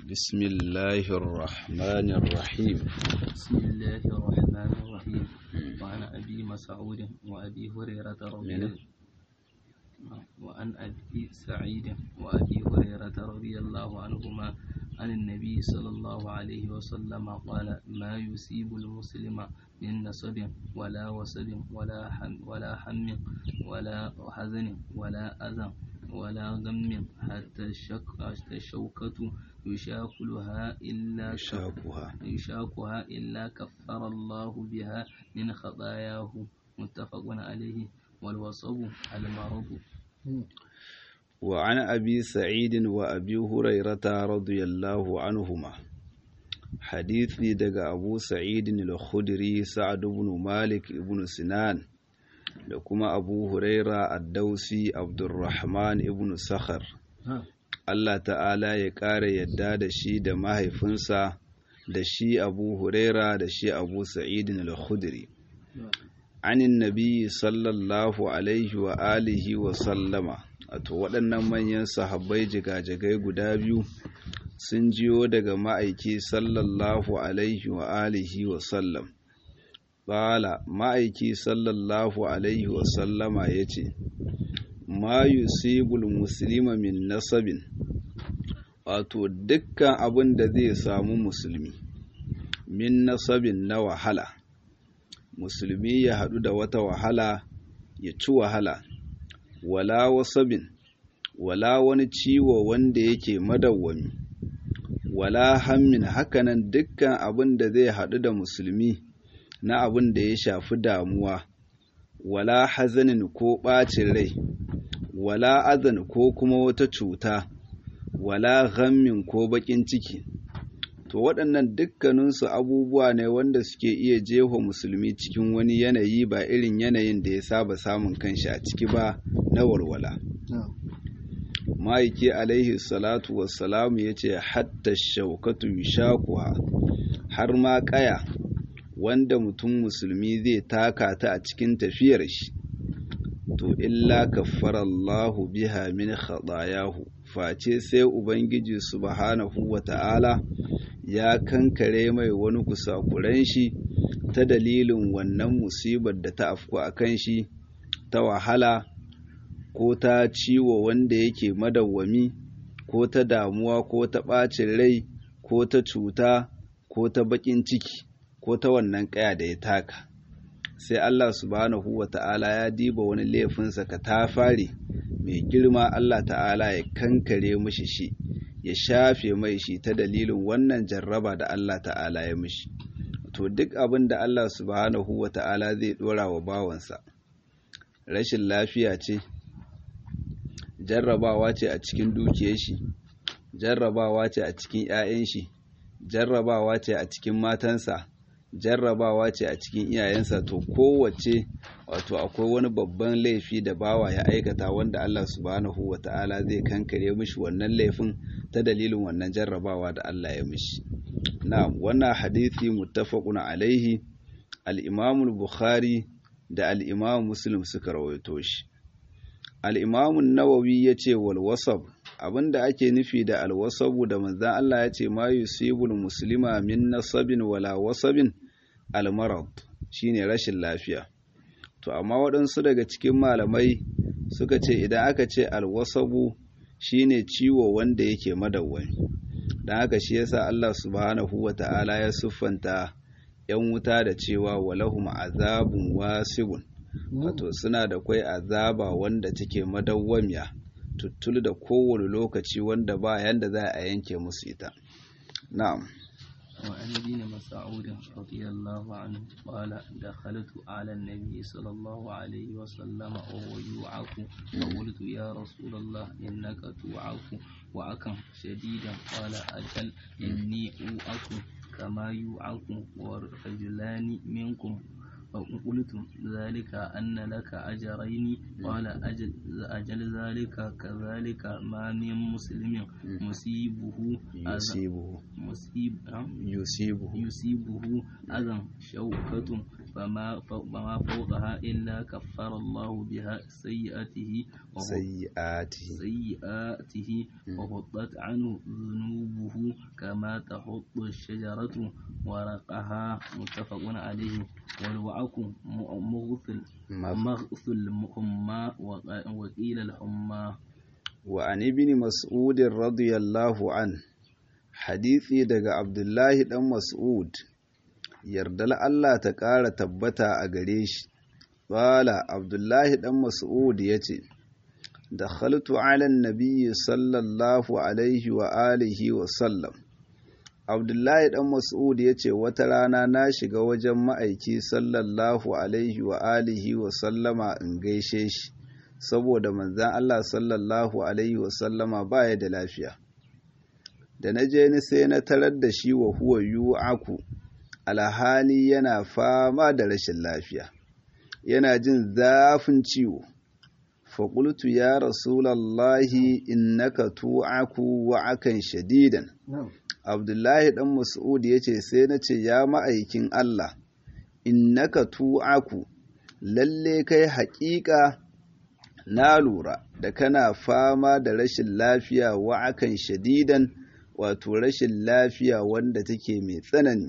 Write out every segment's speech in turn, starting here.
بسم الله الرحمن الرحيم بسم الله الرحمن الرحيم وعن أبي مسعود وأبي هريرة رضي من؟ الله وعن أبي سعيد وأبي هريرة رضي الله عنهما عن النبي صلى الله عليه وسلم قال ما يصيب المسلم من نصب ولا وسب ولا هم ولا هم ولا حزن ولا أذى ولا غم حتى الشك حتى الشوكة يشاكلها إلا كف- شاكها يشاكها إلا كفر الله بها من خطاياه متفق عليه والوصف المرض وعن أبي سعيد وأبي هريرة رضي الله عنهما حديثي دقى أبو سعيد الخدري سعد بن مالك بن سنان da kuma abu huraira addausi abdurrahman ibn sakhar Allah ta'ala ya ƙara yadda da shi da mahaifinsa da shi abu huraira da shi abu sa'idin al-khudri anin nabi sallallahu alaihi wa alihi wa sallama wato waɗannan manyan sahabbai jigajigai guda biyu sun jiyo daga ma'aiki sallallahu alaihi wa alihi wa sallam Bala ma'aiki sallallahu Alaihi wasallama ya ce, Ma yusibul muslima min nasabin, wato dukkan abin da zai samu musulmi, min nasabin na wahala, musulmi ya haɗu da wata wahala ya ci wahala, wala wasabin, wala wani ciwo wanda yake madawwami, wala hammin hakanan dukkan abin da zai haɗu da musulmi. na abin da ya shafi damuwa, wala hazanin ko ɓacin rai, wala azan ko kuma wata cuta, wala ghammin ko baƙin ciki. To waɗannan dukkaninsu abubuwa ne wanda suke iya jefa musulmi cikin wani yanayi ba irin yanayin da ya saba samun kanshi a ciki ba na walwala. Ma'aiki alaihi salatu wassalamu ya ce, Hatta shaukatu shakuwa, har ma ƙaya. wanda mutum musulmi zai taka ta a cikin tafiyar shi to illa kaffarallahu biha min khatayahu face sai ubangiji subhanahu wata'ala ya kankare mai wani kusakuran shi ta dalilin wannan musibar da ta afku a kan shi ta wahala ko ta ciwo wanda yake madawwami ko ta damuwa ko ta ɓacin rai ko ta cuta ko ta baƙin ciki ko ta wannan ƙaya da ya taka sai Allah subhanahu wa ta'ala ya diba wani laifinsa ka ta fare mai girma Allah ta'ala ya kankare mishi shi ya shafe mai shi ta dalilin wannan jarraba da Allah ta'ala ya mishi to duk abin da Allah subhanahu wa ta'ala zai dora wa bawansa rashin lafiya ce jarrabawa ce a cikin dukiyar shi jarrabawa ce a cikin 'ya'yan shi jarrabawa ce a cikin matansa jarrabawa ce a cikin iyayensa to kowace wato akwai wani babban laifi da bawa ya aikata wanda Allah subhanahu wa ta'ala zai kankare mishi wannan laifin ta dalilin wannan jarrabawa da Allah ya mishi na'am wannan hadisi muttafaqun alaihi al-Imam al-Bukhari da al-Imam Muslim suka rawaito shi al-Imam an-Nawawi yace wal wasab abinda ake nufi da al-wasabu da manzon Allah yace ma yusibul muslima min nasabin wala wasabin almarad shine rashin lafiya to amma waɗansu daga cikin malamai suka ce idan aka ce alwasabu shine ciwo wanda yake madawwami don haka shi yasa Allah subhanahu wata'ala ya siffanta yan wuta da cewa walahum azabun wasibun wato suna da kwai azaba wanda take madawwamiya tuttul da kowane lokaci wanda ba yanda za a yanke musu ita na'am وعن ابن مسعود رضي الله عنه قال دخلت على النبي صلى الله عليه وسلم وهو يوعك فقلت يا رسول الله إنك توعك وعكا شديدا قال أجل إني أوعك كما يوعك ورجلان منكم فقلت ذلك أن لك أجرين قال أجل, أجل ذلك كذلك ما من مسلم مصيبه أذى yusibuhu مصيب yusibuhu يصيبه أذى شوكة فما فما فوقها إلا كفر الله بها سيئاته sayyi'atihi سيئاته وحطت عنه ذنوبه كما تحط الشجرة ورقها متفق عليه والوعك مغثل مغث الحمى وقيل الحمى وعن ابن مسعود رضي الله عنه حديثي daga Abdullahi dan Mas'ud yardal Allah ta ƙara tabbata a gare shi Bala Abdullahi dan Mas'ud yace dakhaltu ala an-nabiy sallallahu alaihi wa alihi wa sallam Abdullahi dan Mas'ud yace wata rana na shiga wajen ma'aiki sallallahu alaihi wa alihi wa sallama in gaishe shi saboda manzan Allah sallallahu Alaihi wasallama ba ya da lafiya. Da na je ni sai na tarar da shi wa huwa yu'aku alhali yana fama da rashin lafiya, yana jin zafin ciwo. Faƙultu ya Rasulallahi innaka tu'aku wa'akan shadidan. Abdullahi ɗan Mas'ud ya ce sai na ce ya ma'aikin Allah, innaka tu'aku lalle kai haƙiƙa na lura da kana fama da rashin lafiya wa'akan shadidan wato rashin lafiya wanda take mai tsanani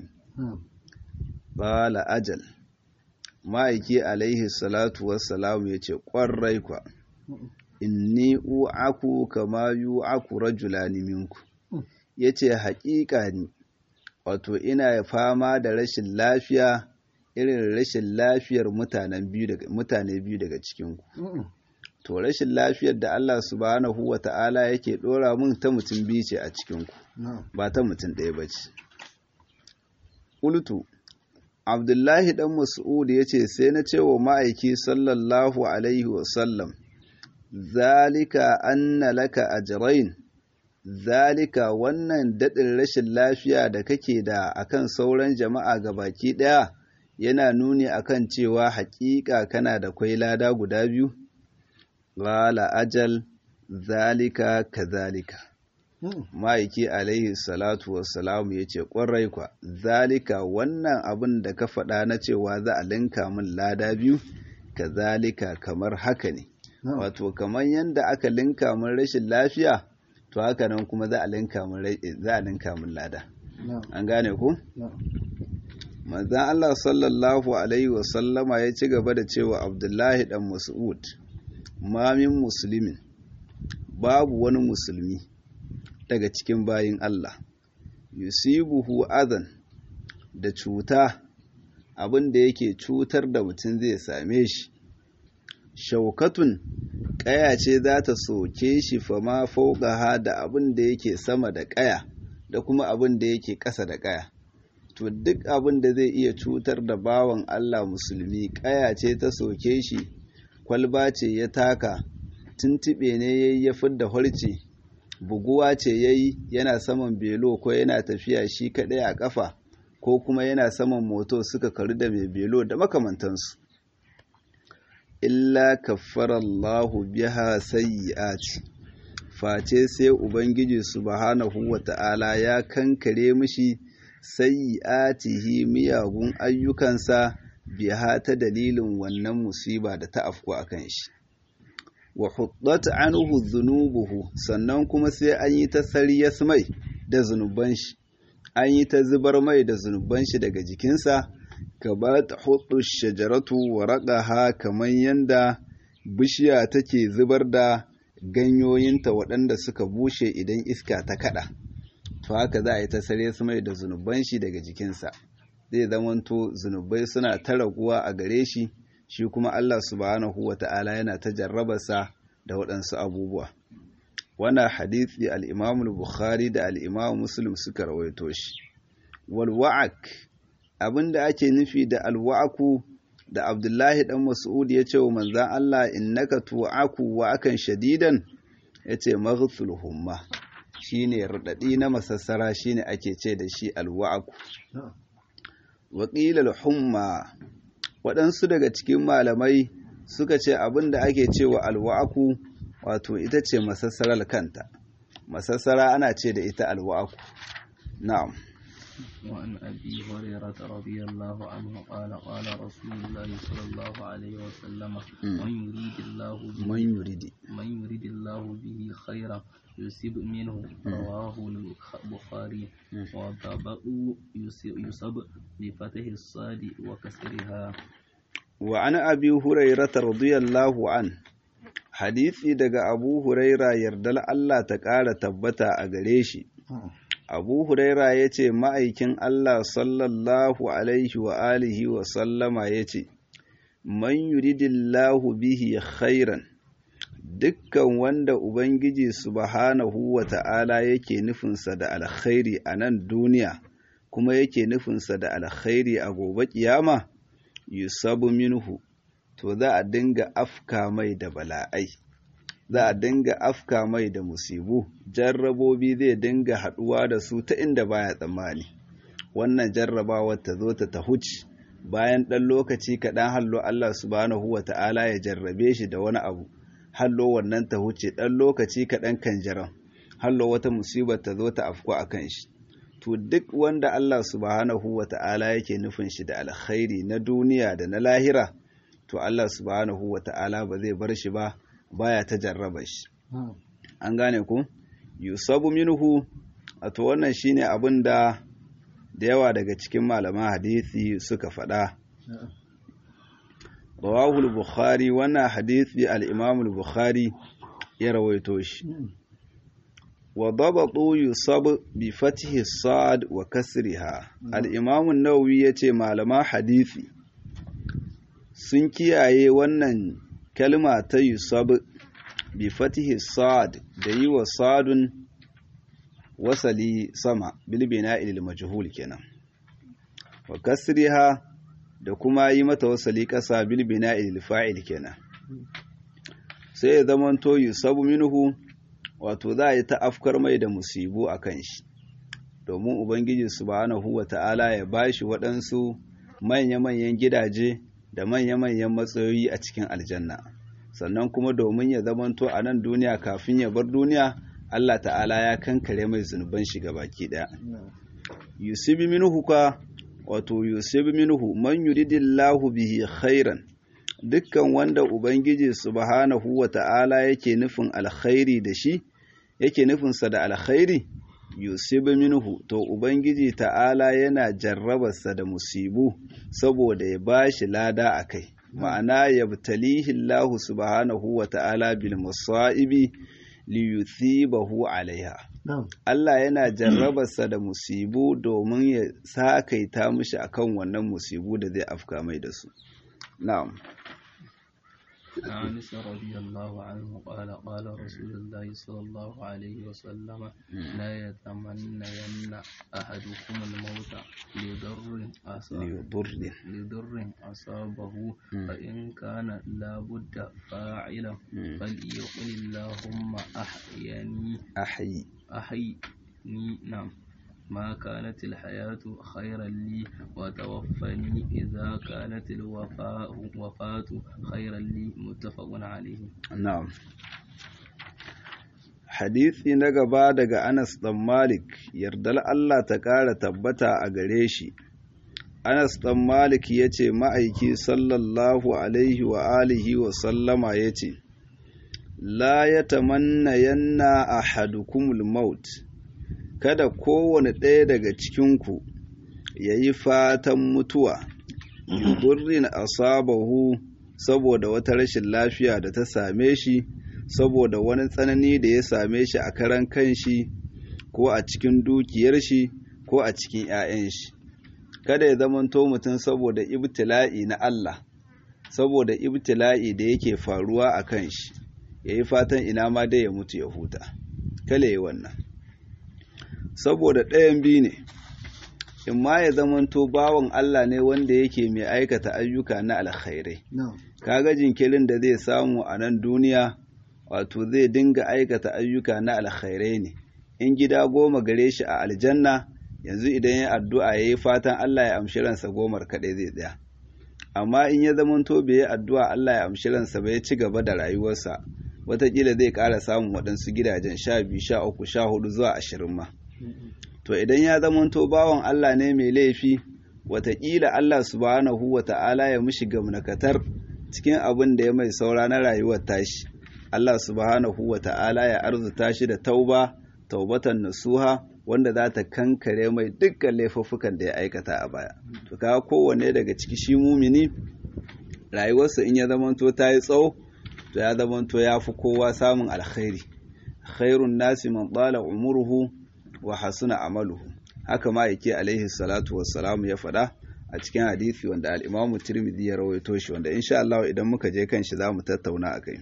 bala ajal ma'aiki alaihi salatu wassalamu ya ce ƙwarai kwa inni u'aku kama yu'aku rajulani minku ya ce haƙiƙa ni wato ina fama da rashin lafiya irin rashin lafiyar mutane biyu daga cikinku to rashin lafiyar da Allah subhanahu wa ta'ala yake ɗora mun ta mutum biyu ce a cikinku ba ta mutum ɗaya ba ce ƙultu abdullahi ɗan mas'ud ya ce sai na ce wa ma'aiki sallallahu alaihi wasallam zalika anna laka ajrain zalika wannan daɗin rashin lafiya da kake da akan sauran jama'a ga baki ɗaya yana nuni akan cewa haƙiƙa kana da kwai lada guda biyu Wala ajal zalika kazalika. Ma'aiki alaihi salatu wassalamu ya ce ƙwarai kwa, zalika wannan abin da ka faɗa na cewa za a linka min lada biyu, kazalika kamar haka ne. Wato, kamar yadda aka linka min rashin lafiya, to haka nan kuma za a linka min lada. An gane ku? Manzan Allah sallallahu Alaihi wasallama ya ci gaba da cewa Abdullahi ɗan Mas'ud. mamin musulmin babu wani musulmi daga cikin bayin Allah yusibuhu azan da cuta abin da yake cutar da mutum zai same shi shaukatun ƙaya ce za ta soke shi fama fauƙaha da abin da yake sama da ƙaya da kuma abin da yake ƙasa da ƙaya to duk abin da zai iya cutar da bawan Allah musulmi ƙaya ce ta soke shi kwalba ce ya taka tuntuɓe ne ya yi ya fidda harce buguwa ce ya yi yana saman belo ko yana tafiya shi kaɗai a ƙafa ko kuma yana saman moto suka karu da mai belo da makamantansu illa kaffarallahu biha sayyi'ati face sai ubangiji subhanahu wata'ala ya kankare mishi sayyi'atihi miyagun ayyukansa biha ta dalilin wannan musiba da ta afku a kan shi wa huddat anhu dhunubuhu sannan kuma sai an yi ta sariyas mai da zunuban shi an yi ta zubar mai da zunuban shi daga jikinsa ka ba ta hudu shajaratu wa raƙaha kamar yanda bishiya take zubar da ganyoyinta waɗanda suka bushe idan iska ta kaɗa to haka za a yi ta sariyas mai da zunuban shi daga jikinsa zai zamanto zunubai suna ta raguwa a gare shi shi kuma Allah subhanahu wa ta'ala yana ta jarrabarsa da waɗansu abubuwa wana hadithi al'imamu bukhari da al'imamu muslim suka rawaito shi walwa'ak abinda ake nufi da alwa'aku da abdullahi dan mas'ud ya ce wa manzan Allah innaka tu'aku wa akan shadidan ya ce maghful humma shine radadi na masassara shine ake ce da shi alwa'aku waƙilar humma waɗansu daga cikin malamai suka ce abin da ake cewa alwa'aku wato ita ce masassarar kanta masassara ana ce da ita alwa'aku na'am وعن أبي هريرة رضي الله عنه قال قال رسول الله صلى الله عليه وسلم من يريد الله به من يريد من يريد الله به خيرا يصيب منه رواه البخاري البخاري وضبط يصب بفتح الصاد وكسرها وعن أبي هريرة رضي الله عنه hadisi daga Abu Huraira yardal Allah ta ƙara tabbata a gare shi. Abu Huraira ya ce ma'aikin Allah sallallahu alaihi wa alihi wa sallama ya ce, Man yuridillahu bihi khairan dukkan wanda Ubangiji subhanahu wa ta'ala yake nufinsa da alkhairi a nan duniya, kuma yake nufinsa da alkhairi a gobe kiyama, yusabu minhu. to za a dinga afka mai da bala'ai za a dinga afka mai da musibu jarrabobi zai dinga haɗuwa da su ta inda baya tsammani wannan jarrabawar ta zo ta tahuci bayan ɗan lokaci kaɗan hallo Allah subhanahu wa ta'ala ya jarrabe shi da wani abu hallo wannan ta huce ɗan lokaci kaɗan kan jaran hallo wata musibar ta zo ta afku a kan shi to duk wanda Allah subhanahu wa ta'ala yake nufin shi da alkhairi na duniya da na lahira to Allah subhanahu wa ta'ala ba zai bar shi ba baya ta jarraba shi an gane ku yusabu minhu a to wannan shine abin da da yawa daga cikin malaman hadisi suka faɗa rawahul bukhari wannan hadisi al-imam al-bukhari ya rawaito shi wa dabatu yusab bi fathi sad wa kasriha al-imam an-nawawi yace malaman hadisi sun kiyaye wannan kalma ta yusab bi fatihi sad da yi wa sadun wasali sama bilbina ilil majhul kenan wa kasriha da kuma yi mata wasali kasa bilbina ilil fa'il kenan sai ya zamanto yusabu minhu wato za a yi ta afkar mai da musibu a kan shi domin ubangiji subhanahu wa ta'ala ya bashi waɗansu manya-manyan gidaje da manya-manyan matsayoyi a cikin aljanna sannan kuma domin ya zamanto a nan duniya kafin ya bar duniya Allah ta'ala ya kankare mai zunuban shi baki daya yusibi minhu ka wato yusibi minhu man yuridillahu bihi khairan dukkan wanda ubangiji subhanahu wa ta'ala yake nufin alkhairi da shi yake nufinsa da alkhairi yusibu minhu to ubangiji ta'ala yana jarrabarsa da musibu saboda ya bashi lada a kai ma'ana yabtalihi Allah subhanahu wa ta'ala bil musaibi li yuthibahu alaiha Allah yana jarrabarsa da musibu domin ya sakaita mishi akan wannan musibu da zai afka mai da su na'am عن رضي الله عنه قال قال رسول الله صلى الله عليه وسلم لا يتمنين أحدكم الموت لضر لضر لضر أصابه فإن كان لابد فاعلا فليقل اللهم أحيني أحيي أحيني نعم ما كانت الحياة خيرا لي وتوفني إذا كانت الوفاة وفاة خيرا لي متفق عليه نعم hadisi na gaba daga Anas ɗan Malik yardar Allah ta ƙara tabbata a gare shi Anas ɗan Malik ya ce ma'aiki sallallahu alaihi wa alihi wa sallama ya ce la ya tamanna yanna ahadukumul maut kada kowane ɗaya daga cikinku ya yi fatan mutuwa yudurrin asabahu saboda wata rashin lafiya da ta same shi saboda wani tsanani da ya same shi a karan kanshi ko a cikin dukiyar shi ko a cikin 'ya'yan shi kada ya zamanto mutum saboda ibtila'i na Allah saboda ibtila'i da yake faruwa a kan shi ya yi fatan ina ma dai ya mutu ya huta kale yi wannan saboda ɗayan biyu ne in ma ya zamanto bawan Allah ne wanda yake mai aikata ayyuka na alkhairai kaga jinkirin da zai samu a nan duniya wato zai dinga aikata ayyuka na alkhairai ne in gida goma gare shi a aljanna yanzu idan ya addu'a ya yi fatan Allah ya amshi ransa gomar kaɗai zai tsaya amma in ya zamanto bai yi addu'a Allah ya amshi ransa ba ya ci gaba da rayuwarsa watakila zai ƙara samun waɗansu gidajen sha biyu sha uku sha hudu zuwa ashirin ma to idan ya zamanto bawan Allah ne mai laifi watakila Allah subhanahu wa ta'ala ya mishi gamnakatar cikin abin da ya mai saura na rayuwar tashi Allah subhanahu wa ta'ala ya arzuta shi da tauba taubatan nasuha wanda za ta kankare mai dukkan laifuffukan da ya aikata a baya to kaga kowanne daga ciki shi mumini rayuwarsa in ya zamanto ta yi tsawo to ya zamanto ya fi kowa samun alkhairi khairun nasi man tsala umuruhu wa hasuna amaluhu haka ma yake alaihi salatu wassalam ya faɗa a cikin hadisi wanda al-Imam Tirmidhi ya rawaito shi wanda insha Allah idan muka je kan shi zamu tattauna akai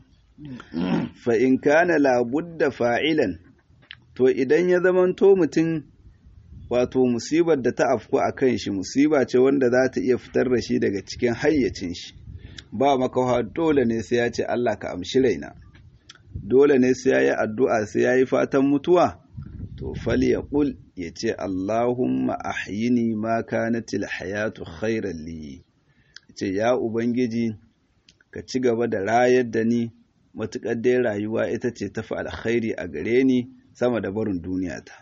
fa in kana la budda fa'ilan to idan ya zamanto mutum wato musibar da ta afku a kan shi musiba ce wanda za ta iya fitar da shi daga cikin hayyacin shi ba makawa dole ne sai ya ce Allah ka amshi raina dole ne sai ya yi addu'a sai ya yi fatan mutuwa to fal ya ƙul ya ce Allahumma ahyini ma kanatil hayatu khairan li ce ya ubangiji ka ci gaba da rayar da ni matuƙar dai rayuwa ita ce tafi alkhairi a gare ni sama da barin duniya ta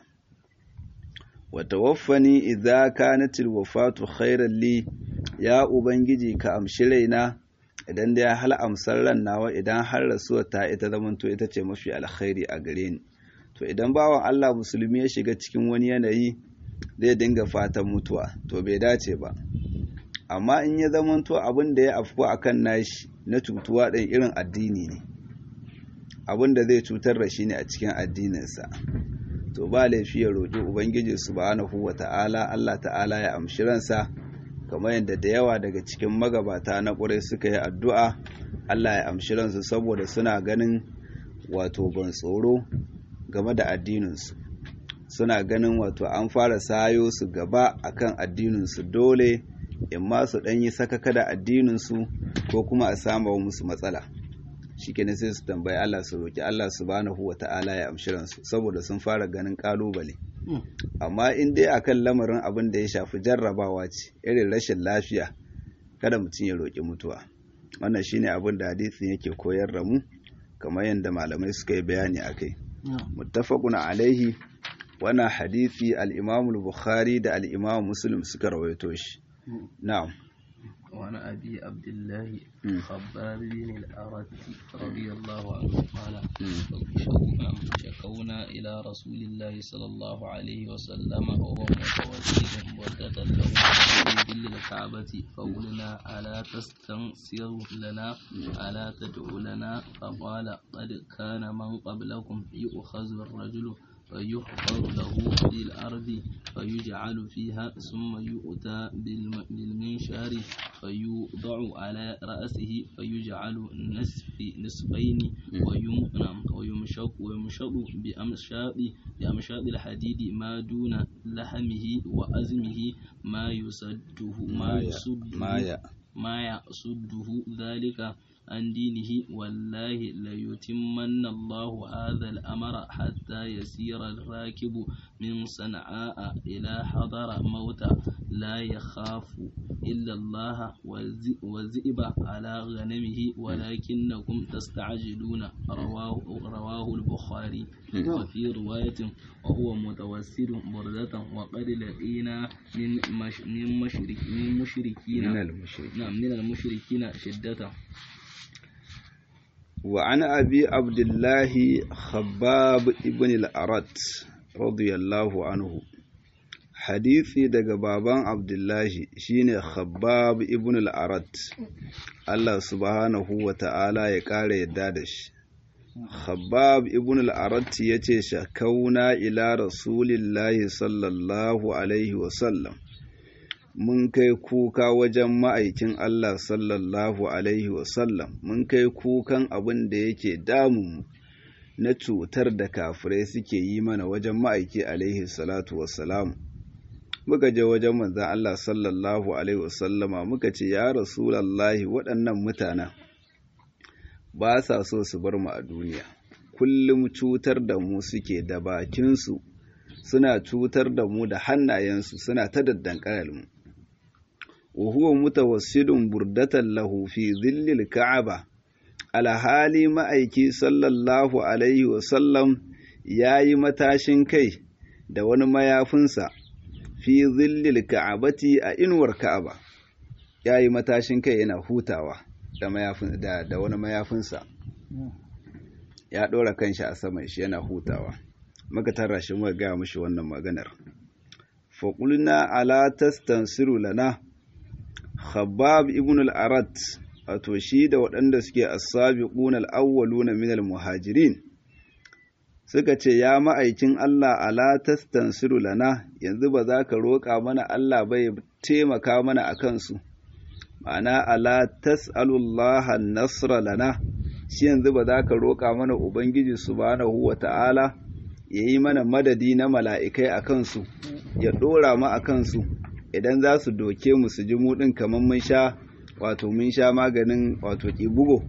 wa tawaffani idza kanatil wafatu khairan li ya ubangiji ka amshi raina idan da ya hal amsar ran nawa idan har rasuwa ta ita zamanto ita ce mafi alkhairi a gare ni to idan bawan Allah musulmi ya shiga cikin wani yanayi zai dinga fatan mutuwa to bai dace ba amma in ya zamanto abin da ya afku akan nashi na cutuwa ɗin irin addini ne abin da zai cutar da shi ne a cikin addininsa to ba laifi ya roƙi ubangiji subhanahu wa ta'ala Allah ta'ala ya amshi ransa kamar yadda da yawa daga cikin magabata na ƙurai suka yi addu'a Allah ya amshi ransu saboda suna ganin wato ban tsoro game da addininsu suna ganin wato an fara sayo su gaba akan addininsu dole in ma su ɗanyi sakaka da addininsu ko kuma a sama musu matsala shi kenan sai su tambayi Allah su roki Allah subhanahu wa ta'ala ya amshi ransu saboda sun fara ganin kalubale amma in dai akan lamarin abin da ya shafi jarrabawa ce irin rashin lafiya kada mutum ya roki mutuwa wannan shine abin da hadisin yake koyar da mu kamar yadda malamai suka yi bayani akai muttafaqun alaihi wannan hadisi al-Imam al-Bukhari da al-Imam Muslim suka rawaito shi na'am وعن أبي عبد الله خباب بن الأرت رضي الله عنه قال شكونا إلى رسول الله صلى الله عليه وسلم وهو متوسل مدة له في ظل الكعبة فقلنا ألا تستنصر لنا ألا تدعو لنا فقال قد كان من قبلكم يؤخذ الرجل فيحفر له في الأرض فيجعل فيها ثم يؤتى بالمنشار فيوضع على رأسه فيجعل نصف نصفين ويمشق ويمشق بأمشاط بأمشاط الحديد ما دون لحمه وأزمه ما يسده ما يسده ما ما يسده ذلك عن دينه والله ليتمن الله هذا الأمر حتى يسير الراكب من صنعاء إلى حضر موت لا يخاف إلا الله والذئب على غنمه ولكنكم تستعجلون رواه, رواه البخاري وفي رواية وهو متوسل بردة وقد لقينا من مش من مشرك من مشركين من المشركين نعم من المشركين شدة وعن أبي عبد الله خباب ابن الأرت رضي الله عنه hadisi daga baban abdullahi shine khabbab ibn al-arat Allah subhanahu wa ta'ala ya ƙara yadda da shi khabbab ibn al-arat yace shakauna ila rasulillahi sallallahu alaihi wa sallam mun kai kuka wajen ma'aikin Allah sallallahu alaihi wa sallam mun kai kukan abin da yake damun na cutar da kafirai suke yi mana wajen ma'aiki alaihi salatu wassalam muka je wajen manzan Allah sallallahu Alaihi wasallama muka ce ya rasulallahi waɗannan mutanen ba sa so su bar mu a duniya kullum cutar da mu suke da bakinsu suna cutar da mu da hannayensu suna ta daddankarar mu wa mutawassilun burdatan lahu fi zillil ka'aba alhali ma'aiki sallallahu alaihi wasallam ya yi matashin kai da wani mayafinsa fi zillil ka'abati a inuwar ka'aba ya yi matashin kai yana hutawa da, mayafin, da, da wani mayafinsa ya ɗora kanshi a saman shi yana hutawa muka tara shi muka gaya mishi wannan maganar faƙulna ala tastansiru lana khabbab ibn al-arat wato shi da waɗanda suke as-sabiqun al-awwaluna min al-muhajirin suka ce ya ma'aikin Allah ala tastansiru lana yanzu ba za ka roƙa mana Allah ba ya taimaka mana a kansu ma'ana ala tas'alullaha nasra lana shi yanzu ba za ka roƙa mana ubangiji subhanahu wa ta'ala ya yi mana madadi na mala'ikai a kansu ya ɗora mu a kansu idan za su doke mu su ji mu ɗin kamar mun sha wato mun sha maganin wato ƙibugo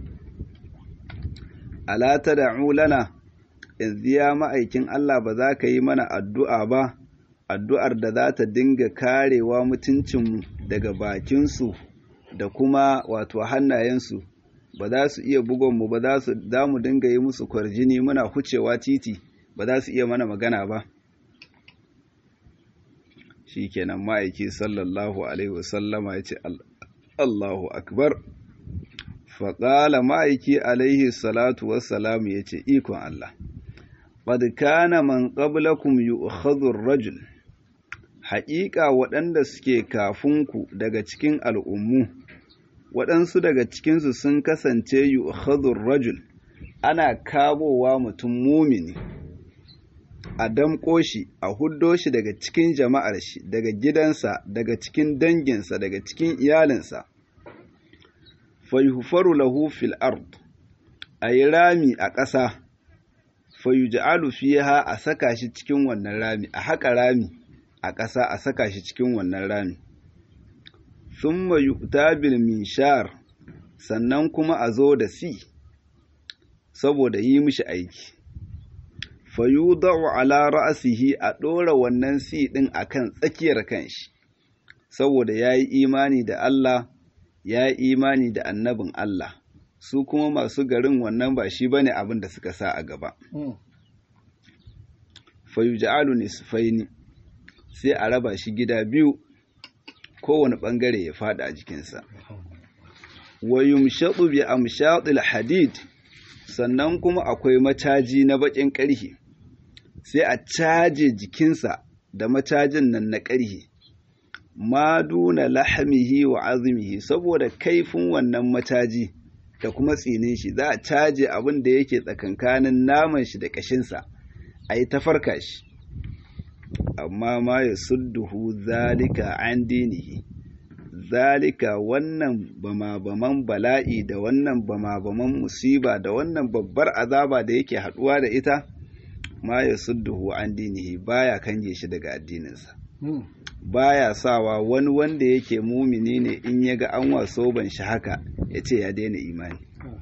ala ta da'u lana yanzu ya ma'aikin Allah ba za ka yi mana addu'a ba addu'ar da za ta dinga karewa mutuncinmu daga bakinsu da kuma wato hannayensu ba za su iya bugonmu ba za su za mu dinga yi musu kwarjini muna hucewa titi ba za su iya mana magana ba shi kenan ma'aiki sallallahu alaihi wasallama ya ce Allahu akbar faƙala ma'aiki alaihi salatu wassalamu ya ce ikon Allah qad kana man qablakum yu'khadhu ar-rajul haƙiƙa waɗanda suke kafinku daga cikin al'ummu waɗansu daga cikinsu sun kasance yu'khadhu ar-rajul ana kabowa mutum mumini a damƙo shi a huddo shi daga cikin jama'ar shi daga gidansa daga cikin danginsa daga cikin iyalinsa fayufaru lahu fil ard a yi rami a ƙasa fayuja'alu fiha a saka shi cikin wannan rami a haƙa rami a ƙasa a saka shi cikin wannan rami thumma yu'ta bil mishar sannan kuma a zo da si saboda yi mishi aiki fayudau ala ra'sihi a ɗora wannan si ɗin akan tsakiyar kanshi saboda yayi imani da Allah yayi imani da annabin Allah su kuma masu garin wannan ba shi bane abin da suka sa a gaba fayuja'alu nisfaini sai a raba shi gida biyu kowane bangare ya fada a jikinsa wa yumshadu bi amshatil hadid sannan kuma akwai macaji na bakin ƙarhe sai a caje jikinsa da macajin nan na ƙarhe ma duna lahamihi wa azmihi saboda kaifin wannan macaji da kuma tsinin shi za a caje abin da yake tsakankanin naman shi da ƙashinsa a yi ta farka shi amma ma ya sudduhu zalika an dinihi zalika wannan bama-baman bala'i da wannan bama-baman musiba da wannan babbar azaba da yake haɗuwa da ita ma ya sudduhu an dinihi baya kange shi daga addininsa baya sawa wani wanda yake mumini ne in ya ga an waso ban shi haka ya ce ya daina imani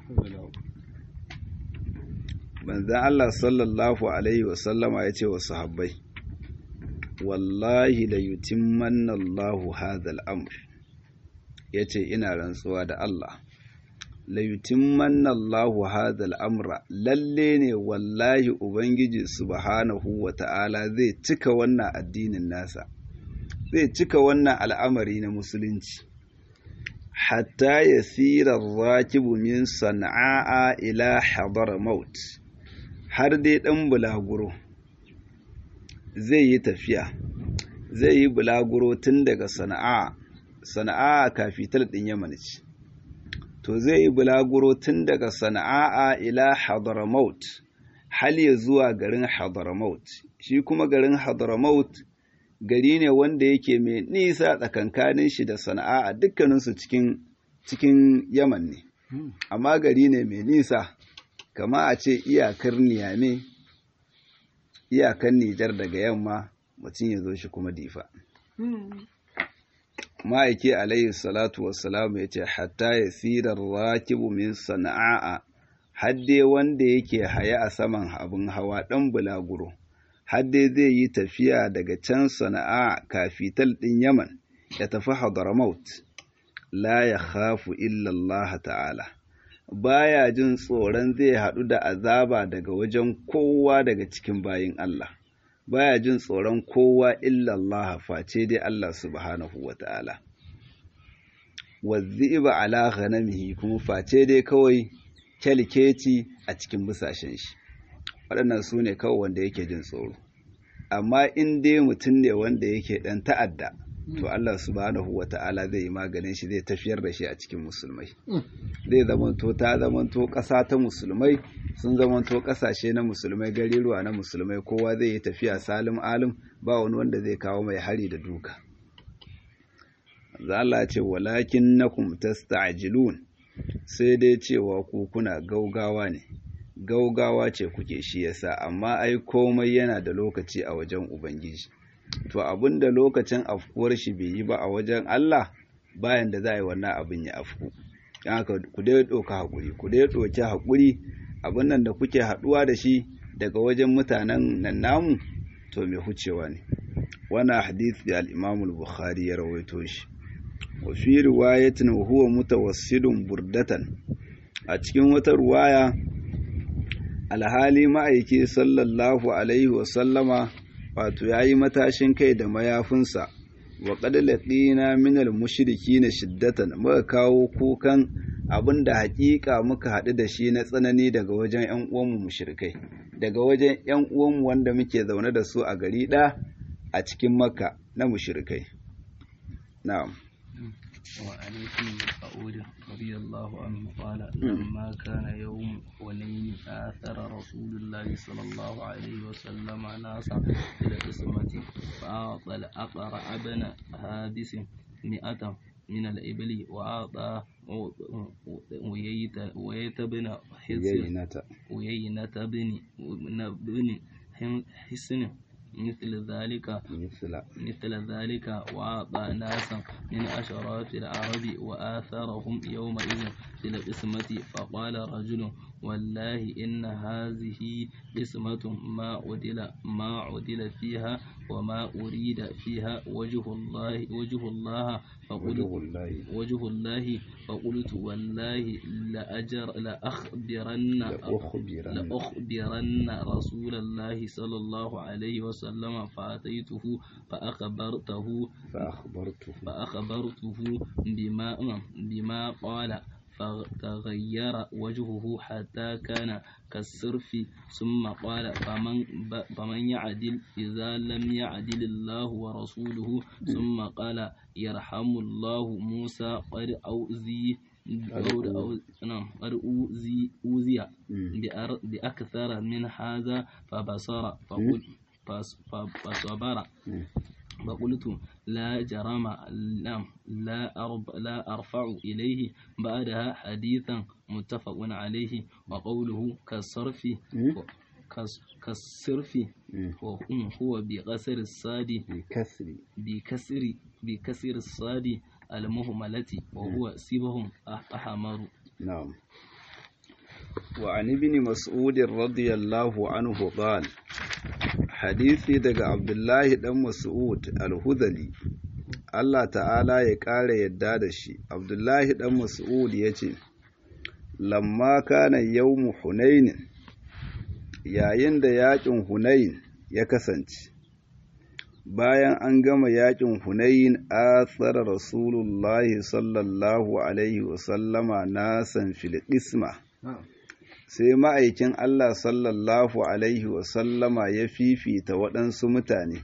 manzan Allah sallallahu alaihi wasallama ya ce wa sahabbai wallahi la yutimmanna Allahu hadha al-amr yace ina rantsuwa da Allah la yutimmanna Allahu hadha al-amra lalle ne wallahi ubangiji subhanahu wata'ala zai cika wannan addinin nasa zai cika wannan al'amari na musulunci hatta yasira rakibu min sana'a ila hadar maut har dai dan bulaguro zai yi tafiya zai yi bulaguro tun daga sana'a sana'a kafital ɗin yaman ce to zai yi bulaguro tun daga sana'a ila hadramaut hal ya zuwa garin hadramaut shi kuma garin hadramaut gari ne wanda yake mai nisa tsakankanin shi da sana'a dukkaninsu cikin cikin yaman ne amma gari ne mai nisa kama a ce iyakar niyame iyakan Nijar daga yamma mutum ya zo shi kuma difa. Ma'aiki alayhi salatu wassalamu ya ce, Hatta ya sirar rakibu min sana'a, hadde wanda yake haya a saman abin hawa ɗan bulaguro, hadde zai yi tafiya daga can sana'a kafital ɗin Yaman ya tafi Hadramaut, la ya khafu illallah ta'ala. baya jin tsoron zai haɗu da azaba daga wajen kowa daga cikin bayin Allah baya jin tsoron kowa illallah face dai Allah subhanahu wata'ala wazziba ala ghanamihi kuma face dai kawai kyalkeci a cikin busashen shi waɗannan su ne kawai wanda yake jin tsoro amma in dai mutum ne wanda yake ɗan ta'adda to Allah subhanahu wa ta'ala zai yi maganin shi zai tafiyar da shi a cikin musulmai zai zamanto ta zamanto ƙasa ta musulmai sun zamanto ƙasashe na musulmai gariruwa na musulmai kowa zai yi tafiya salim alim ba wani wanda zai kawo mai hari da duka Allah ce walakin nakum tasta'jilun sai dai cewa ku kuna gaugawa ne gaugawa ce kuke shi yasa amma ai komai yana da lokaci a wajen ubangiji to abinda lokacin afkuwar shi bai yi ba a wajen Allah bayan da za a yi wannan abin ya afku haka ku dai doka hakuri ku dai doki hakuri abin nan da kuke haduwa da shi daga wajen mutanen nan namu to mai hucewa ne wannan hadisi al-Imam al-Bukhari ya rawaito shi wa fi riwayatin huwa mutawassidun burdatan a cikin wata ruwaya alhali ma'aiki sallallahu alaihi wa sallama wato yayi matashin kai da mayafinsa wa qad laqina min al-mushrikin shiddatan muka kawo kukan abinda hakika muka haɗu da shi na tsanani daga wajen ƴan uwanmu mushrikai daga wajen ƴan uwanmu wanda muke zaune da su a gari ɗaya a cikin makka na mushrikai na'am وعن ابن مسعود رضي الله عنه قال لما كان يوم حنين آثر رسول الله صلى الله عليه وسلم ناسا إلى القسمة فأعطى الأقرع بن حابس مئة من الإبل وأعطى ويت بن حسن ويينة بن بن حسن مثل ذلك مثل مثل ذلك وأعطى ناسا من أشراف العرب وآثرهم يومئذ في القسمة فقال رجل والله إن هذه قسمة ما عدل ما عدل فيها وما أريد فيها وجه الله وجه الله فقلت وجه الله وجه الله فقلت والله لأجر لأخبرن لأخبرن لأخبرن رسول الله صلى الله عليه وسلم فأتيته فأخبرته فأخبرته فأخبرته بما بما قال فتغير وجهه حتى كان كالصرف ثم قال فمن ب- فمن يعدل إذا لم يعدل الله ورسوله ثم قال يرحم الله موسى قد أوذي قد أو- نعم، قد أوذي أوذي مم. بأر- بأكثر من هذا فبصر فقل فص- ف- فصبر مم. فقلت لا جرم لا لا, أرب لا أرفع إليه بعدها حديثا متفق عليه وقوله كالصرف مم. كالص- كالصرف مم. هو هو بقصر الصاد بكسر بكسر بكسر الصاد المهملة وهو سبهم أحمر نعم وعن ابن مسعود رضي الله عنه قال hadisi daga Abdullahi dan Mas'ud al-Hudhali Allah ta'ala ya ƙara yadda da shi Abdullahi dan Mas'ud ya ce lamma kana yawmu Hunain yayin da yaƙin Hunain ya kasance bayan an gama yaƙin Hunain athara Rasulullahi sallallahu alaihi wasallama nasan fil qisma sai ma'aikin Allah sallallahu Alaihi wasallama ya fifita waɗansu mutane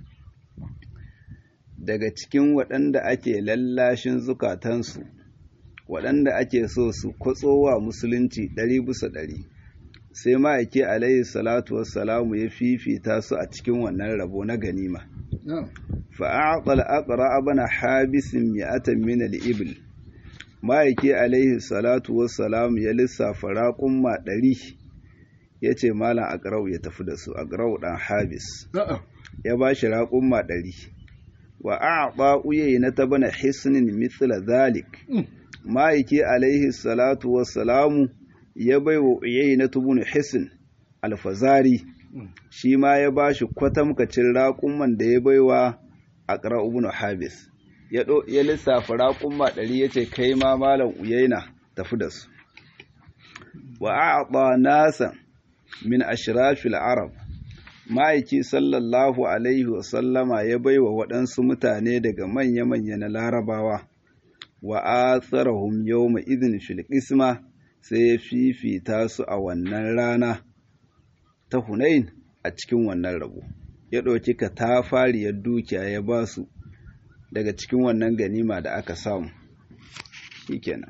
daga cikin waɗanda ake lallashin zukatansu waɗanda ake so su kwatsowa musulunci ɗari bisa ɗari sai ma'aiki alaihi salatu wassalamu ya fifita su a cikin wannan rabo na ganima fa'aƙal aqra abana habisin mi'atan min al-ibl ma'aiki alaihi salatu wassalamu ya lissafa raƙumma ɗari ya ce malam agrau ya tafi da su agrau ɗan habis ya ba shi raƙumma ɗari wa a uyayi na ta bana hisnin mithla zalik ma'aiki alaihi salatu wassalamu ya bai wa uyayi na tubun hisn alfazari shi ma ya ba shi kwatamkacin raƙumman da ya bai wa agrau ibn habis ya ɗo- ya lissafa raƙumma ɗari ya ce kai ma malam uyaina tafi da su wa a'ta nasa min ashrafil arab ma'aiki sallallahu alaihi wa sallama ya baiwa waɗansu mutane daga manya-manya na larabawa wa atharahum yawma idhin fil qisma sai ya fifita su a wannan rana ta hunain a cikin wannan rabo ya ɗauki ka ta fariyar dukiya ya ba su daga cikin wannan ganima da aka samu shikenan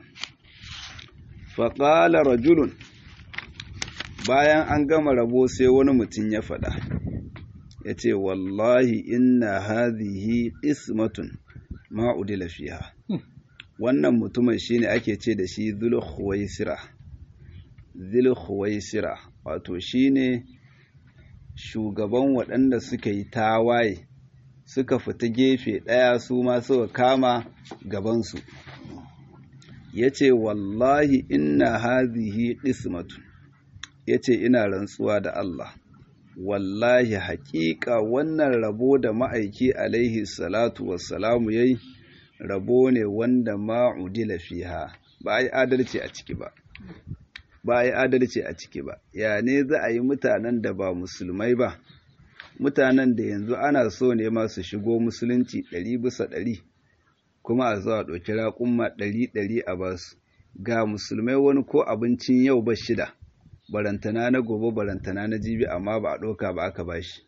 faƙala rajulun bayan an gama rabo sai wani mutum ya faɗa ya ce wallahi inna hadhihi ismatun ma udila fiha wannan mutumin shine ake ce da shi zulhuwaisira zulhuwaisira wato shine shugaban waɗanda suka yi tawaye suka fita gefe ɗaya su ma suka kama gabansu ya ce wallahi inna hadhihi ismatun ya ce ina rantsuwa da Allah wallahi haƙiƙa wannan rabo da ma'aiki alaihi salatu wassalamu ya yi rabo ne wanda ma'udila fiha ba a yi adalci a ciki ba ba a yi adalci a ciki ba ya ne za a yi mutanen da ba musulmai ba mutanen da yanzu ana so ne masu shigo musulunci ɗari bisa ɗari kuma a zuwa ɗauki raƙumma ɗari ɗari a basu ga musulmai wani ko abincin yau ba shida barantana na gobe barantana na jibi amma ba a ɗauka ba aka bashi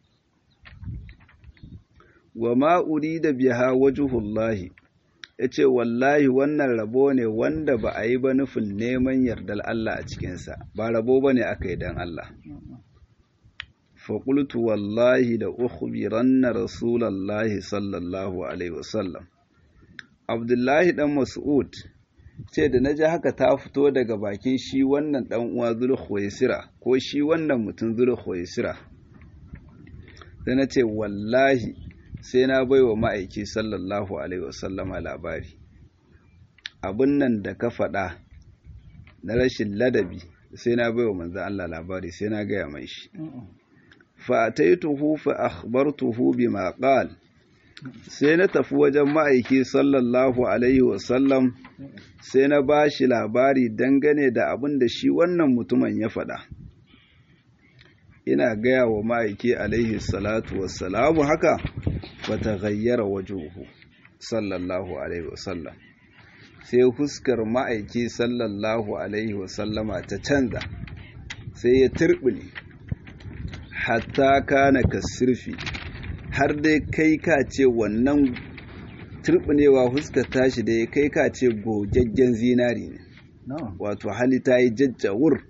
wa ma'uri da biha wajuhullahi ya ce wallahi wannan rabo ne wanda ba a yi ba nufin neman yardar Allah a cikinsa ba rabo ba ne aka yi don Allah faƙultu wallahi da ukhbiranna rasulallahi sallallahu alaihi wasallam abdullahi ɗan mas'ud ce da na ji haka ta fito daga bakin shi wannan ɗan uwa zulhuwaisira ko shi wannan mutum zulhuwaisira sai na ce wallahi sai na bai wa ma'aiki sallallahu alaihi wasallama labari abin nan da ka faɗa na rashin ladabi sai na bai wa manzan Allah labari sai na gaya mai shi fa'ataituhu fa akhbartuhu bima qal sai na tafi wajen ma'aiki sallallahu alaihi wasallam sai na ba shi labari dangane da abin da shi wannan mutumin ya faɗa ina gaya wa ma'aiki alaihi salatu wassalamu haka fata gayyara wajuhu sallallahu alaihi wasallam sai huskar ma'aiki sallallahu alaihi wasallama ta canza sai ya turbine hatta kana kasirfi har dai kai ka ce wannan turbinewa huskar tashi da ya kai ka ce gogaggen zinari ne wato hali ta yi jajjawur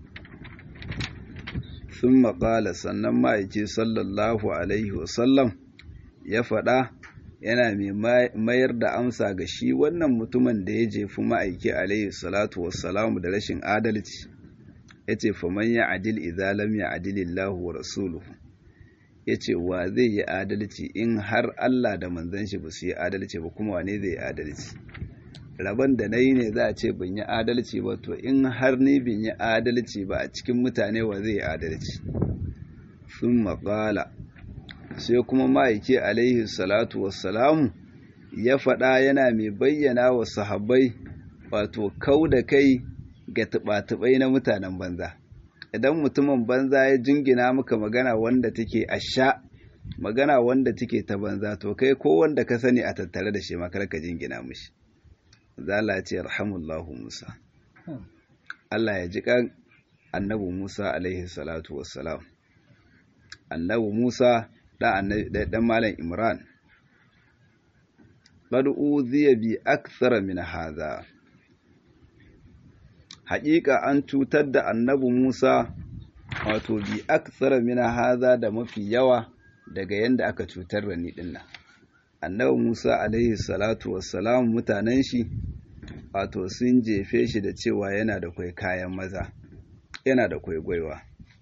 sun maƙala sannan ma'aiki sallallahu alaihi wasallam ya faɗa yana mai mayar da amsa ga shi wannan mutumin da ya jefi ma'aiki alaihi salatu wassalamu da rashin adalci ya ce faman ya adil izalam ya adilillahu wa rasuluhu ya ce wa zai yi adalci in har Allah da manzan shi ba su yi adalci ba kuma wane zai yi adalci rabon da na yi ne za a ce ban yi adalci ba to in har ni bin yi adalci ba a cikin mutane wa zai yi adalci sun maƙala sai kuma ma'aiki alaihi salatu wassalamu ya faɗa yana mai bayyana wa sahabbai wato kau da kai ga tuɓa-tuɓai na mutanen banza idan mutumin banza ya jingina maka magana wanda take asha magana wanda take ta banza to kai ko wanda ka sani a tattare da shi makar ka jingina mishi zala ce rahamullahu musa Allah ya ji kan annabi Musa alaihi salatu wassalam annabi Musa dan malam Imran qad uziya bi akthara min hadha haƙiƙa an cutar da annabi Musa wato bi akthara min hadha da mafi yawa daga yanda aka cutar da ni dinnan annabi Musa alaihi salatu wassalam mutanen shi wato sun jefe shi da cewa yana da kwai kayan maza yana da kwai gwaiwa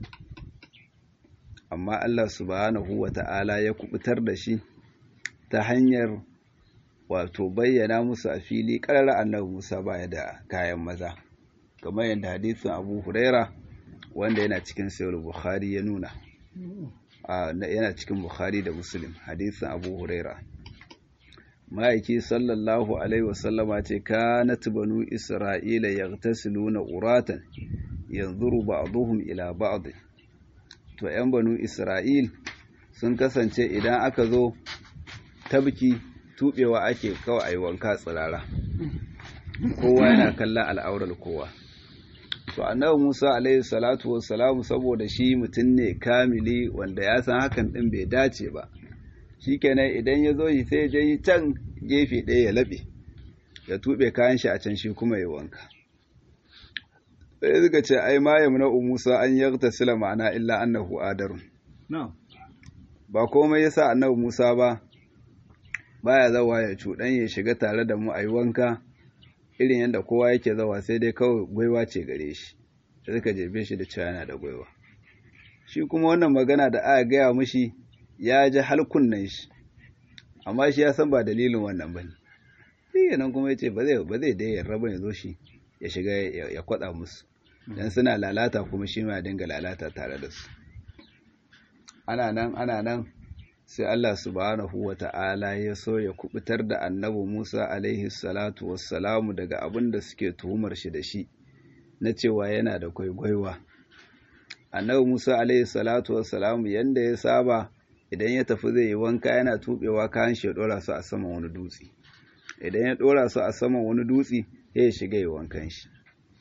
amma Allah subhanahu wata'ala ya kubutar da shi ta hanyar wato bayyana musu a fili ƙarar annabi Musa baya da kayan maza kamar yadda hadisin Abu Huraira wanda yana cikin Sahih Bukhari ya nuna yana cikin Bukhari da Muslim hadisin Abu Huraira ma'aiki sallallahu alaihi wasallama ce kanat banu isra'ila yaghtasiluna uratan yanzuru ba'dhum ila ba'd to 'yan banu isra'il sun kasance idan aka zo tabki tubewa ake kawai ayi wanka tsirara kowa yana kallon al'aurar kowa to annabi Musa alaihi salatu wassalamu saboda shi mutum ne kamili wanda ya san hakan din bai dace ba shikenan idan ya zo shi sai ya je can gefe ɗaya ya laɓe ya tuɓe kayan shi a can shi kuma ya wanka sai suka ce ai ma yamna Musa an yaghtasila ma'ana illa annahu adarun ba komai yasa annabi Musa ba baya zawa ya cuɗan ya shiga tare da mu a yi wanka irin yadda kowa yake zawa sai dai kawai gwaiwa ce gare shi da suka jebe shi da cewa yana da gwaiwa shi kuma wannan magana da aka gaya mushi ya ji halkunnan shi amma shi ya san ba dalilin wannan ba ne shi nan kuma ya ce ba zai dai yarda ba ya zo shi ya shiga ya kwaɗa musu don suna lalata kuma shi ma dinga lalata tare da su ana nan ana nan sai Allah subhanahu wa ta'ala ya so ya kubutar da annabi Musa alaihi salatu wassalamu daga abin da suke tuhumar shi da shi na cewa yana da kwaigwaiwa annabi Musa alaihi salatu wassalamu yanda ya saba idan ya tafi zai yi wanka yana tubewa kayan shi ya dora su a saman wani dutse idan ya dora su a saman wani dutse ya shiga yi wankan shi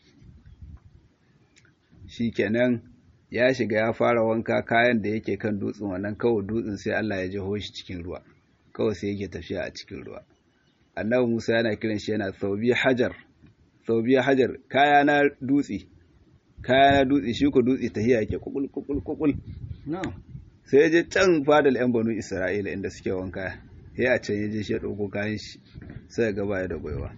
shikenan ya shiga ya fara wanka kayan da yake kan dutsen wannan kawai dutsen sai Allah ya jiho shi cikin ruwa kawai sai yake tafiya a cikin ruwa annabi Musa yana kiran shi yana saubi hajar saubi hajar kaya na dutse kaya na dutse shi ko dutse tahiya yake kukul kukul kukul sai ya je can fadal yan banu Isra'ila inda suke wanka sai a can ya je shi ya dauko kayan shi sai ya gaba ya da gwaiwa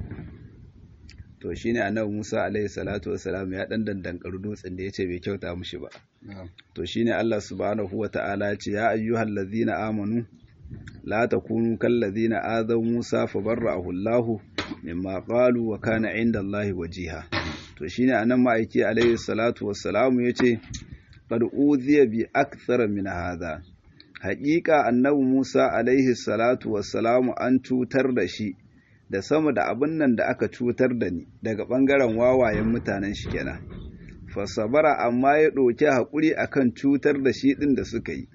to shine annabi Musa alaihi salatu wassalam ya dan dandankar dutsen da yace bai kyauta mushi ba to shine Allah subhanahu wataala ya ce ya ayyuhal ladzina amanu la takunu kal ladzina azaw Musa fabarra'ahu Allah mimma qalu wa kana 'inda Allah wajiha to shine anan ma'aiki alaihi salatu wassalam yace qad udhiya bi akthara min hadha haƙiƙa annabi Musa alaihi salatu wassalamu an cutar da shi da sama da abin nan da aka cutar da ni daga ɓangaren wawayen mutanen shi kenan fasabara amma ya ɗauki haƙuri akan cutar da shi ɗin da suka yi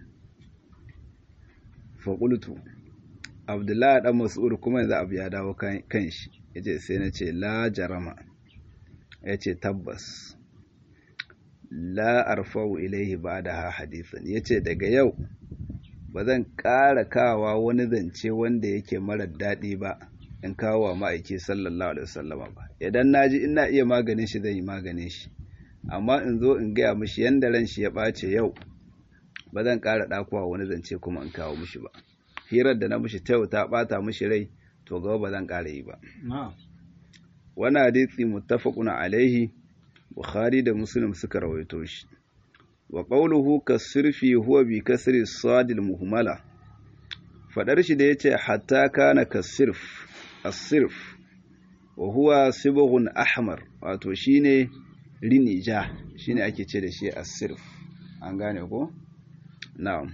faƙultu abdullahi ɗan mas'ud kuma yanzu abu ya dawo kan shi ya ce sai na ce la jarama ya ce tabbas la arfau ilaihi ba da ha hadisan ya ce daga yau ba zan ƙara kawa wani zance wanda yake marar daɗi ba in kawo wa ma'aiki sallallahu alaihi wasallama ba idan naji ina iya maganin shi zan yi maganin shi amma in zo in gaya mishi yanda ran shi ya ɓace yau ba zan ƙara ɗakuwa wani zance kuma in kawo mishi ba hirar da na mishi ta yau ta ɓata mishi rai to gaba ba zan ƙara yi ba wani hadisi muttafaqun alaihi bukhari da muslim suka rawaito shi wa qawluhu kasirfi huwa bi kasri sadil muhmala fadar shi da yace hatta kana kasirf asirf wa huwa sibghun ahmar wato shine rini ja shine ake ce da shi asirf an gane ko na'am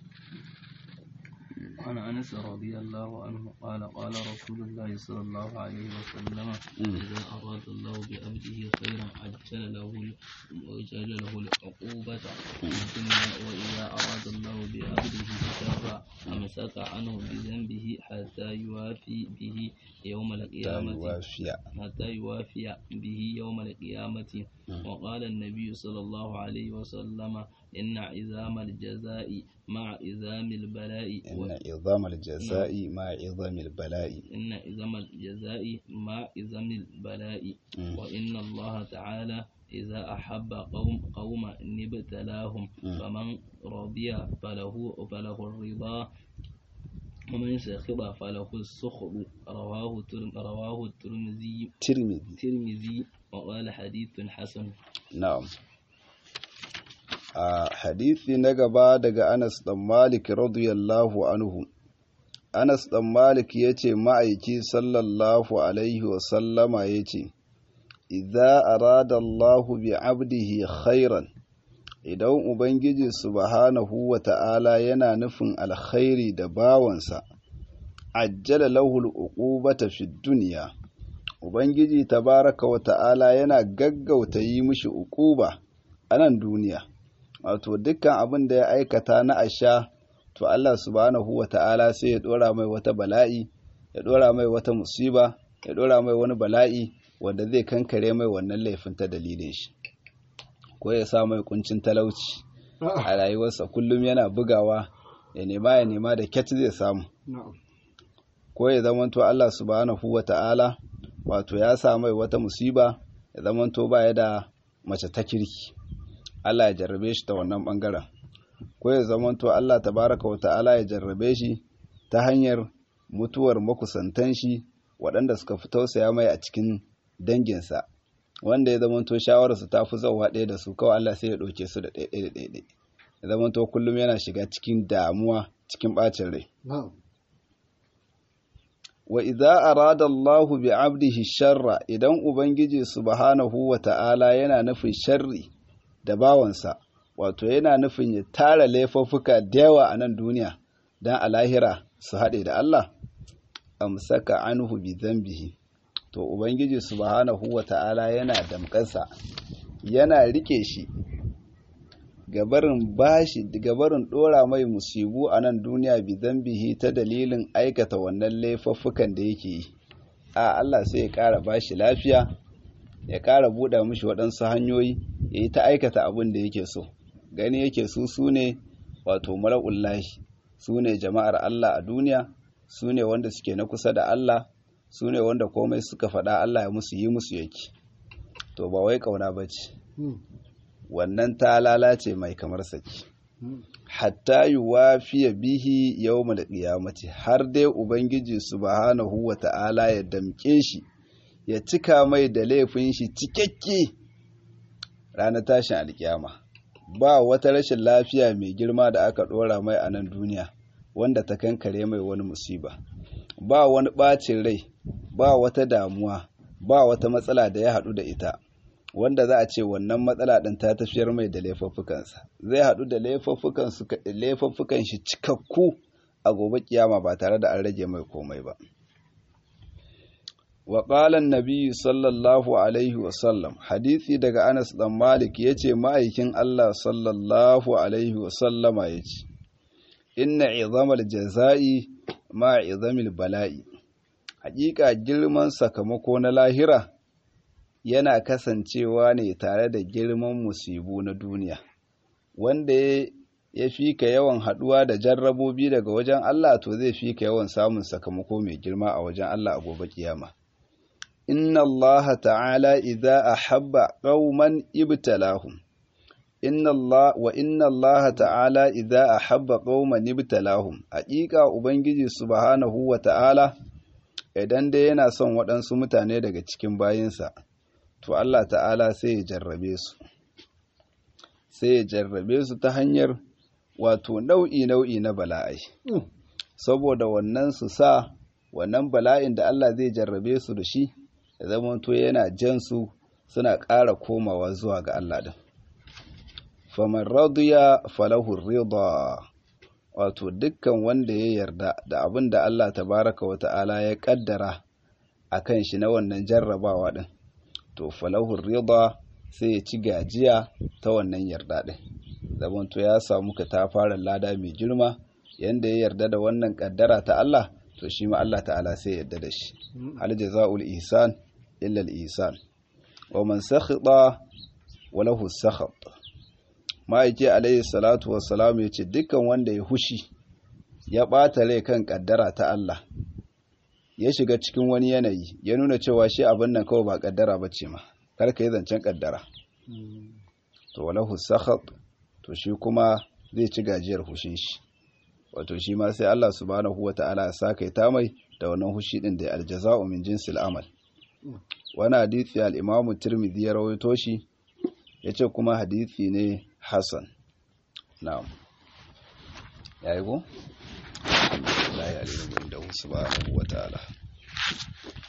عن أنس رضي الله عنه قال قال رسول الله صلى الله عليه وسلم إذا أراد الله بعبده خيرا عجل له عجل له العقوبة في الدنيا وإذا أراد الله بعبده شرا أمسك عنه بذنبه حتى يوافي به يوم القيامة حتى يوافي به يوم القيامة وقال النبي صلى الله عليه وسلم إن عظام الجزاء مع عظام البلاء إن عظام الجزاء مع عظام البلاء إن عظام الجزاء مع عظام البلاء وإن الله تعالى إذا أحب قوم قوما ابتلاهم فمن رضي فله فله الرضا ومن سخط فله السخط رواه رواه الترمذي ترمذي الترمذي وقال حديث حسن نعم a hadithi na gaba daga Anas ɗan Malik radiyallahu anhu Anas ɗan Malik ya ce ma'aiki sallallahu alaihi wasallama ya ce idza arada Allahu bi abdihi khairan idan ubangiji subhanahu wa ta'ala yana nufin alkhairi da bawansa ajjala lahu al'uqubata fid dunya ubangiji tabaraka wa ta'ala yana gaggauta yi mishi uquba a nan duniya wato dukkan abin da ya aikata na asha to Allah subhanahu wa ta'ala sai ya dora mai wata bala'i ya dora mai wata musiba ya dora mai wani bala'i wanda zai kankare mai wannan laifin ta dalilin shi ko ya sa mai kuncin talauci a rayuwarsa kullum yana bugawa ya nema ya nema da kyat zai samu ko ya zamanto Allah subhanahu wa ta'ala wato ya sa mai wata musiba ya zamanto baya da mace ta kirki Allah ya jarrabe shi ta wannan bangaren ko ya zamanto Allah tabaraka wa ta'ala ya jarrabe shi ta hanyar mutuwar makusantan shi waɗanda suka fi tausaya mai a cikin danginsa wanda ya zamanto shawararsu ta fi zauwa ɗaya da su kawai Allah sai ya ɗauke su da ɗaiɗai da ɗaiɗai ya zamanto kullum yana shiga cikin damuwa cikin ɓacin rai wa idza arada Allah bi 'abdihi sharra idan ubangiji subhanahu wa ta'ala yana nufin sharri da bawansa wato yana nufin ya tara laifuffuka da yawa a nan duniya dan a lahira su haɗe da Allah amsaka anhu bi dhanbihi to ubangiji subhanahu wa ta'ala yana damƙansa yana rike shi gabarin bashi gabarin dora mai musibu a nan duniya bi zambihi ta dalilin aikata wannan laifuffukan da yake yi a Allah sai ya ƙara bashi lafiya ya ƙara buɗa mishi waɗansu hanyoyi ya yi ta aikata abin da yake so gani yake su su ne wato mara'ullahi su ne jama'ar Allah a duniya su ne wanda suke na kusa da Allah su ne wanda komai suka faɗa Allah ya musu yi musu yake to ba wai ƙauna ba ce wannan ta lalace mai kamar saki hatta yuwafiya bihi yawmal qiyamati har dai ubangiji subhanahu wata'ala ya damke shi ya cika mai da laifin shi cikakke ranar tashin alkiyama ba wata rashin lafiya mai girma da aka dora mai a nan duniya wanda ta kankare mai wani musiba ba wani bacin rai ba wata damuwa ba wata matsala da ya haɗu da ita wanda za a ce wannan matsala ɗin ta tafiyar mai da laifuffukansa zai haɗu da laifuffukan shi cikakku a gobe kiyama ba tare da an rage mai komai ba wa ƙalan nabi sallallahu alaihi wasallam hadithi daga anas ɗan malik ya ce ma'aikin allah sallallahu alaihi wasallama ya ce inna izamal jaza'i ma izamil bala'i hakika girman sakamako na lahira yana kasancewa ne tare da girman musibu na duniya wanda ya fi ka yawan haɗuwa da jarrabobi daga wajen Allah to zai fi ka yawan samun sakamako mai girma a wajen Allah a gobe kiyama inna Allah ta'ala idza ahabba qauman ibtalahum inna Allah wa inna Allah ta'ala idza ahabba qauman ibtalahum haƙiƙa ubangiji subhanahu wa ta'ala idan dai yana son waɗansu mutane daga cikin bayinsa to Allah ta'ala sai ya jarrabe su sai ya jarrabe su ta hanyar wato nau'i-nau'i na bala'ai saboda wannan su sa wannan bala'in da Allah zai jarrabe su da shi ya zamanto yana jan su suna ƙara komawa zuwa ga Allah din faman radiya falahu rida wato dukkan wanda ya yarda da abin da Allah tabaraka wa ta'ala ya kaddara akan shi na wannan jarrabawa din to falahu rida sai ya ci gajiya ta wannan yarda din zamanto ya samu ka ta fara lada mai girma yanda ya yarda da wannan kaddara ta Allah to shi ma Allah ta'ala sai yarda da shi hal jazaul ihsan illa al ihsan wa man sakhita wa lahu sakhat ma'aiki alayhi salatu wassalam ya ce dukkan wanda ya hushi ya ɓata rai kan kaddara ta Allah ya shiga cikin wani yanayi ya nuna cewa shi abin nan kawai ba kaddara ba ce ma karka yi zancen kaddara to walahu sakhat to shi kuma zai ci gajiyar hushin shi wato shi ma sai Allah subhanahu wata'ala ya saka ta mai da wannan hushi din da aljaza'u min jinsil amal wani hadisi al-Imam Tirmidhi ya rawaito shi yace kuma hadisi ne hasan na'am yayi ko Allah ya alimu da subhanahu wata'ala